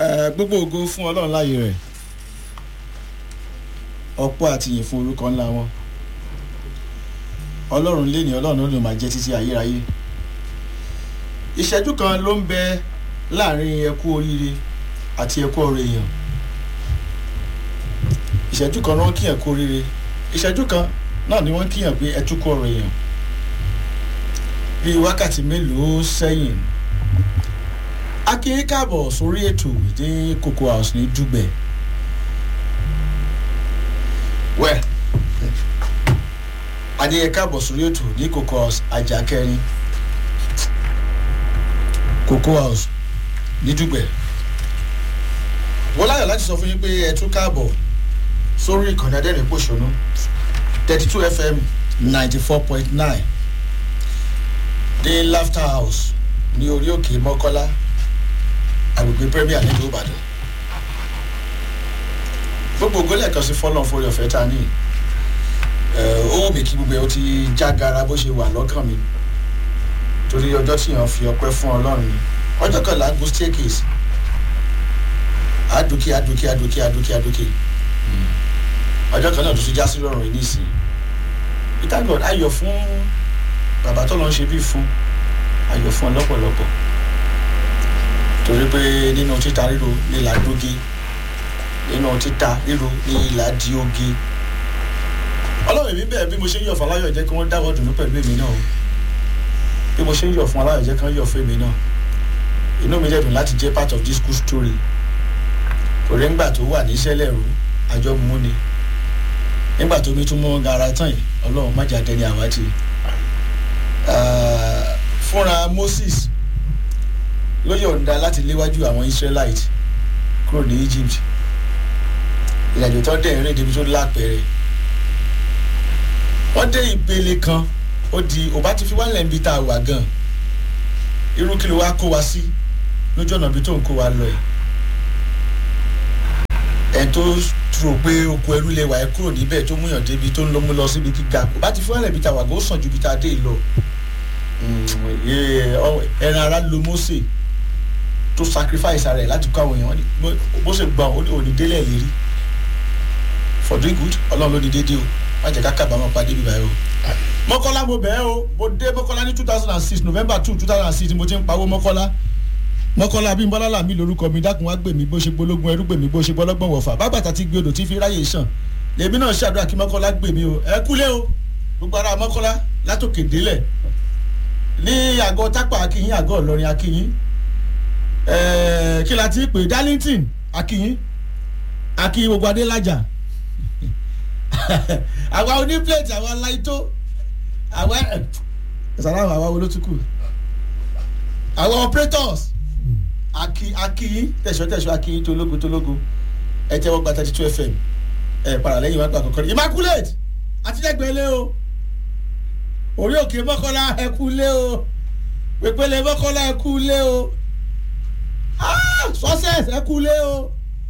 Eh, gbogbo ògo fún ọlọ́run láàyè rẹ̀ ọ̀pọ̀ àtìyìn fún orúkọ ńlá wọn ọlọ́run lé ní ọlọ́run ló máa jẹ́ títí ayérayé ìṣẹ́jú kan ló ń bẹ láàrin ẹkú oríire àti ẹkú ọrọ̀ èèyàn ìṣẹ́jú kan ló ń kíyàn kú oríire ìṣẹ́jú kan náà ni wọ́n kíyàn pé ẹtú kú ọrọ̀ èèyàn bíi wákàtí mélòó sẹ́yìn akínyín káàbọ̀ sórí ètò ní cocoa house ní dùgbẹ̀ wẹ̀ adéyẹ káàbọ̀ sórí ètò ní cocoa house ajá kẹrin cocoa house ní dùgbẹ̀ wọ́n láyọ̀ láti sọ fún yín pé ẹ tún káàbọ̀ sórí ìkànnì adẹ́rìn pòṣónú thirty two fm ninety four point nine ní laughter house ní orí òkè mọ́kọ́lá agbègbè premier nílùú ìbàdàn gbogbo ògbólẹ̀ kan sí fọ́lọ́n forí ọ̀fẹ́ ta ní ó wù mí kí gbogbo ẹ̀ ó ti já gara bó ṣe wà lọ́kàn mi torí ọjọ́ tí yàn fi ọpẹ́ fún ọlọ́run ni ọjọ́ kan là ń gun staircase àdókè àdókè àdókè àdókè àdókè ọjọ́ kan náà tó ti já sí rọrùn yìí nísìnyí peter god ayọ̀ fún bàbá tó lọ́n ṣe bí fún ayọ̀ fún ọ lọ́pọ̀lọpọ̀ torí pé nínú títa ríro ní ìlà dóge nínú títa ríro ní ìlà di oge ọlọ́run èmi bẹ́ẹ̀ bí mo ṣe ń yọ̀ fún aláyọ̀ jẹ́ kí wọ́n dáwọ́ dùnú pẹ̀lú èmi náà o bí mo ṣe ń yọ̀ fún aláyọ̀ jẹ́ kí wọ́n yọ̀ fún èmi náà inú mi dẹ̀dùn láti jẹ́ part of this school story torí ńgbà tó wà ní sẹ́lẹ̀rú àjọ mú ni nígbà tó mi tún mọ́ gara tán yìí ọlọ́run má jà dẹni àwátì fúnra moses ló yọ̀ǹda láti léwájú àwọn israelite kúrò ní egypt ìrìnàjò tó dẹ̀ rìn débi tó lápẹ̀rẹ̀ wọ́n dé ìpele kan ó di òbá ti fi wálẹ̀ níbi tá a wà gan irú kí ló wá kó wa sí lójú ọ̀nà ibi tó ń kó wa lọ ẹ̀ ẹ̀ tó rò pé oko ẹrú lè wà ẹ́ kúrò níbẹ̀ tó múyàn débi tó ń lọ mú lọ síbi gíga òbá ti fi wálẹ̀ níbi tá a wà gan ó sàn ju ibi tá a dé lọ ẹran ara lo mose tó sacrifice ara ẹ láti kó àwọn èèyàn bó ṣe gbọ́n ó ní òní délẹ̀ lérí for doing good ọlọ́run ló ní déédéé o má jẹ́ ká kábàámọ̀ pàdé bíbá yìí o. mọ́kọ́lá mo bẹ̀ẹ́ o mo dé mọ́kọ́lá ní two thousand and six november two two thousand and six mo ti ń pawó mọ́kọ́lá mọ́kọ́lá bí bọ́lá làmì lórúkọ mi dákun wá gbè mí bó ṣe gbólógún ẹrú gbè mí bó ṣe gbọ́lọ́gbọ̀n wọ̀fà bàbàtà ti gbé odò tí fi ráyè sàn lèmi náà ṣàdúrà kí mọ́kọ́lá gbè mí o ẹ kúlé o gbogbo ara mọ́kọ́lá látòkè délẹ̀ ní àgọ́ tápà akínyín àgọ́ ìlọrin akínyín kí la ti pè darlington akínyín akínyín gbogbo adélájà àwa oníplẹ̀tì àwa láìtó àwa ìsàlámù àwa olótùkù àwa operators akínyín tẹ̀sọ́-tẹ̀sọ́ akínyín tológo tológo ẹ tẹ́wọ́ gba thirty two fm ẹ para lẹ́yìn wá gba kọ̀ọ̀kan immaculate àtijọ́gbẹ́lẹ́ o orí òkè mọ́kànlá ẹkú lé o pèpele mọ́kànlá ẹkú lé o success ẹkú lé o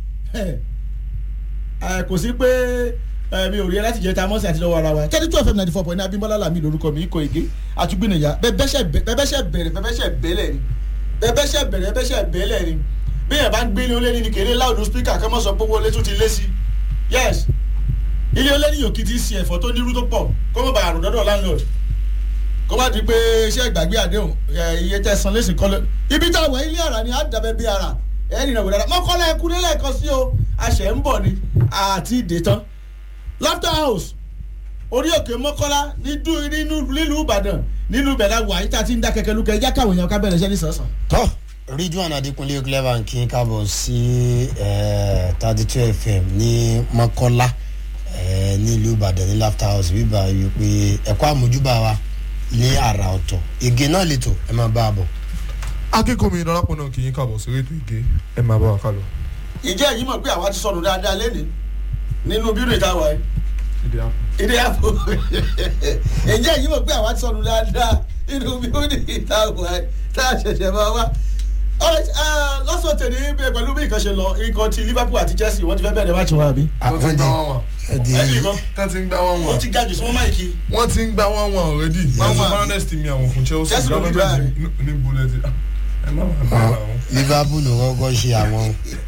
kò sí pé mi ò rí ẹ láti jẹ ta mọ́sí àti lọ́wọ́ ara wa thirty two fm ninety four point nine abimbola lami lorúkọ mi ikọ̀ ege àtúgbìnìyà bẹ́bẹ́sẹ̀ bẹ̀rẹ̀ bẹ́bẹ́sẹ̀ bẹ́lẹ̀ ni bẹ́bẹ́sẹ̀ bẹ̀rẹ̀ bẹ́bẹ́sẹ̀ bẹ́lẹ̀ ni bí yẹn bá ń gbé ilé olé ní kéré láwùjọ spíkà kọ́mọ́ sọ pé owó olé tún ti lé sí yes ilé olé ní yòókì ti ṣe ẹ̀fọ́ tó nírú tó pọ̀ kó mọ̀ bá àrùn dọ́dọ̀ landlord kó má di pé iṣẹ́ ìgbàgbé àdéhùn iye tẹ̀sán lẹ́sìn kọ́lé ibi tá a wà ilé ara ni á dàbẹ́ bí ara ẹ̀ẹ́nì náà wò dáadáa mọ́kànlá ẹkú nílẹ̀ kan sí o àṣẹ ń bọ̀ ni àti ìdè tán laughter house orí òkè mọ́kànlá nínú ìbàdàn nínú ìbẹ̀lẹ̀ wà yíta tí ń dá kẹ̀kẹ́ lukẹ̀ ẹjá káwọn èèyàn ká bẹ̀rẹ̀ iṣẹ́ nísànsán. tọ́ ridwan adekunle clever kí n kábọ̀ sí thirty two fm ní mọ́kànlá nílùú ìbàdàn ní laughter house bíbá yìí pé ẹ̀kọ́ àmójúbà wa ní àrà ọ̀tọ̀ ege náà lè tò ẹ máa bá a bọ̀. akínkùnmi ìdọ́lápọ̀ náà kì í kàbọ̀ sórí ètò ìgé ẹ máa bá wa kálọ. ìjẹ́ yìí mọ̀ pé àwa ti sọnù dáadáa lẹ́nìí nínú bírò ìta wa yìí ìdí àpò. ìdí àpò ìjẹ́ yìí mọ̀ pé àwa ti sọnù dáadáa nínú bírò ìta wa yìí tá a ṣẹ̀ṣẹ̀ máa wá. lọ́sọ̀ tèmi pẹ̀lú bí nǹkan ṣe lọ nǹkan ti liverpool àti chelsea wọ́n ti fẹ́ bẹ̀rẹ̀ máàcì wọn àbí. wọ́n ti ń gbá wọn wọn. ẹ̀sìn kan wọ́n ti ń gbá wọn wọ́n wọn. ti ga jù sí wọn máìkì. wọ́n ti ń gbá wọn wọn already. wọ́n Yes. ti fernandez ti mi àwọn fún chelsea. Chelsea ló ní Gbá báyìí. ní- ní bullet. ẹ má máa bá àwọn. liverpool kọ́kọ́ ṣe àwọn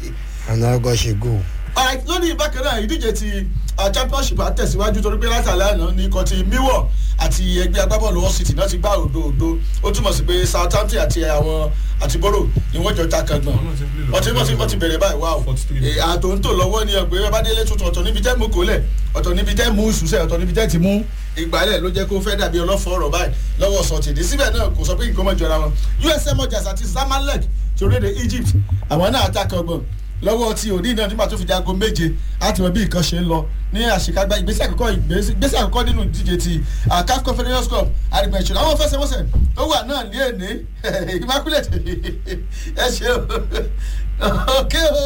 anagọ́ ṣe go. alright lónìí bákan náà ìdíje ti uh, championship àtẹ̀síwájú torí pé látàlẹ́ àná ní ikọ̀ ti miwọ̀ àti ẹgbẹ́ agbábọ́ọ̀lù wall city náà ti gbá òdo òdo ó túmọ̀ sí pé southampton àti àwọn àti boro ni wọ́n jọ ta kàngbọ̀n wọ́n ti wọ́n ti wọ́n ti bẹ̀rẹ̀ báyìí wá o àtò ń tò lọ́wọ́ ni ọgbẹ́ bádélé tuntun ọ̀tọ̀ níbi tẹ́ mú kólẹ̀ ọ̀tọ̀ níbi tẹ́ mú ìṣúṣẹ́ ọ̀tọ̀ níbi tẹ́ ti mú ìgbálẹ̀ ló jẹ́ kó fẹ́ dàbí ọlọ́fọ̀ ọ̀rọ̀ báyìí lọ́wọ́ sọ̀tìdí síbẹ̀ náà kò sọ pé nǹkan mọ̀ jọra wọn usm ọjà àti zamalek ti orílẹ̀-èdè egypt àwọn náà ta kàngbọ̀n lọ́wọ́ tí òní náà nígbà tó fi di aago méje láti mọ bí nǹkan ṣe ń lọ ní àṣekágbá ìgbésẹ̀ àkọ́kọ́ ìgbésẹ̀ àkọ́kọ́ nínú ìdíje ti caf confederation cup àrìgbẹ̀ṣẹ̀ àwọn fẹsẹ̀wọnsẹ̀ tó wà náà ní èní immaculate ẹ ṣe o òkè o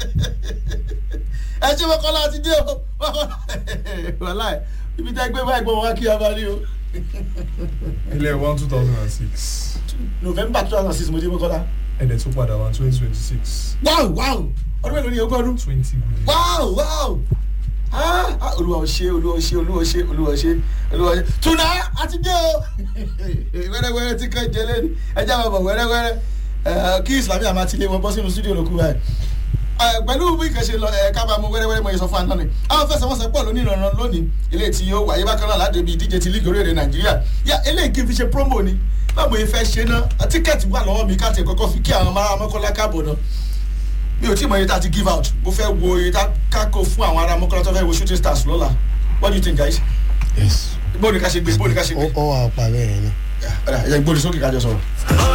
ẹ ṣe mọ́kànlá ti dé o wàhálà ibi tẹ́ gbé báyìí gbọ́ wọn wá kí a bá rí o. ilé one two thousand and six november two thousand six mo dé mọ́kànlá. ẹ̀dẹ̀ tó padà wá twenty twenty six wow wow ọdún mélòó ni ogún ọdún twenty billion. wow wow ah ah, olúwa ò ṣe olúwa ò ṣe olúwa ò ṣe olúwa ò ṣe olúwa ò ṣe tuna àti dé o wẹ́rẹ́wẹ́rẹ́ tí kan jẹ lẹ́nu ẹjẹ́ àwọn ọmọ wẹ́rẹ́wẹ́rẹ́ ẹ, kí islamí àmà ti lé wọn bọ́ sínú studio lókù báyìí ẹ, pẹ̀lú bí nǹkan ṣe lọ ẹ ká bá mu wẹ́rẹ́wẹ́rẹ́ mọ̀ yẹn sọ fún àná ni àwọn fẹsẹ̀wọnsẹ̀ pọ̀ lónìí ìrànràn lónìí ilé tí yóò wáyé bákan náà láti ibi ìdíje ti lígì orílẹ̀-èdè nàìjíríà yá eléyìí kí n fi ṣe promo ni báwo yẹn fẹ́ ṣe náà tíkẹ́ẹ̀tì wà lọ́wọ́ mi káàtì kọ́kọ́ fi kí àwọn ará mọ́kànlá káàbọ̀ náà mi ò tí mọ iye tá a ti give out mo fẹ́ wo iye tá a kó fún àwọn ará mọ́kànlá tó fẹ́ wo shooting stars lọ́la what do you think guys yes. bóni ká ṣe gbé bóni ká ṣe ó gbé ó wà ọ̀pá bẹ́ẹ̀ ni. ẹ ẹ gbóni sókè kájọ sọ̀rọ̀.